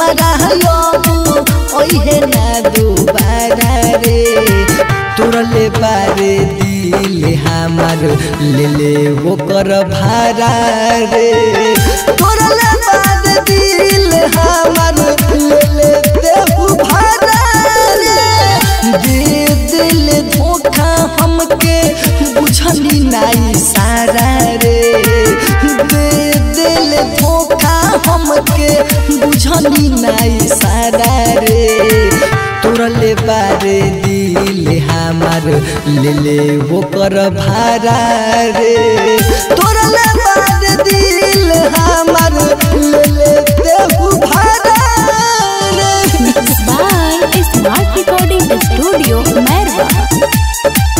हमारा अब ओहे ना दोबारा रे तोरले बारे दिल हमार ले ले वो कर भारा रे तोरले बारे दिल हमार ले ले देहु भारा रे दे दिल धोखा हमके बुझली नाई सारा रे दे दिल धोखा हमके बुझली नाई सारा रे तोरले बारे दिल हमार ले ले वो कर भारा रे तोरले बारे दिल हमार ले ले देहु भारा रे Mixed by Smart Recording Studio, Merwa.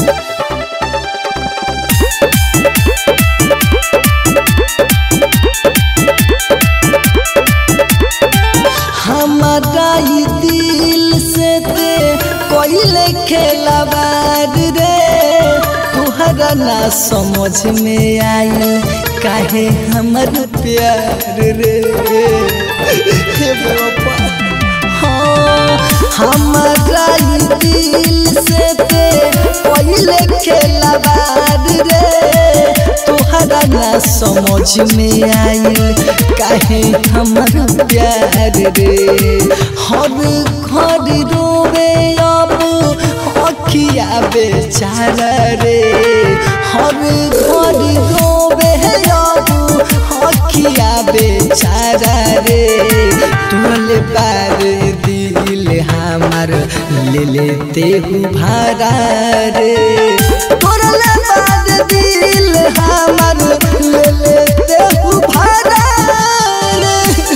हमारा ई दिल से ते कोइले खेलवार रे तुहरा ना समझ में आई काहे हमर प्यार रे हे बाबा हाँ हमारा ई दिल से ते कोइले खेलवार रे तुहरा ना समझ में आई काहे हमर प्यार रे हर घर रोवे अब अखिया बेचारा रे हर घर रोवे अब अखिया बेचारा रे तुमले बार दिल हमार ले लेते हूँ भारा रे तोरले बार दिल हमार ले लेते हूँ भारा रे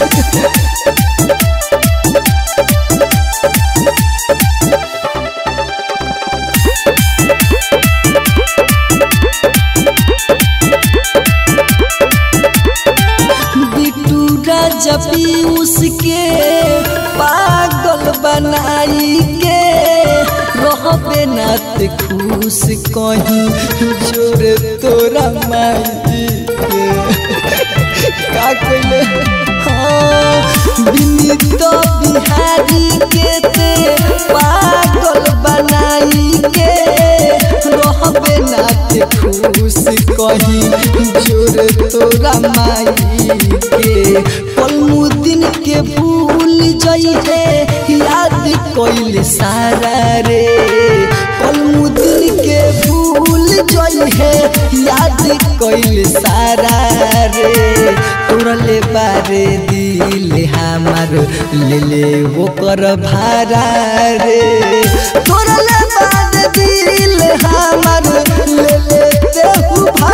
बिटू राजा पीयूष के पागल बनाई के रहबे नात खुश कहीं जोरे तोरा माई के का कइले हाँ विनीत बिहारी के ते पागल बनाई के रहबे नात खुश कहीं जोर तोरा माई के पलमुद्दीन के भूल जई है याद कोइल सारा रे पलमुद्दीन के भूल जई है याद कोइल सारा रे तोरले बारे दिल हमार ले ले वो कर भारा रे तोरले बारे दिल हमार ले ले देहु भारा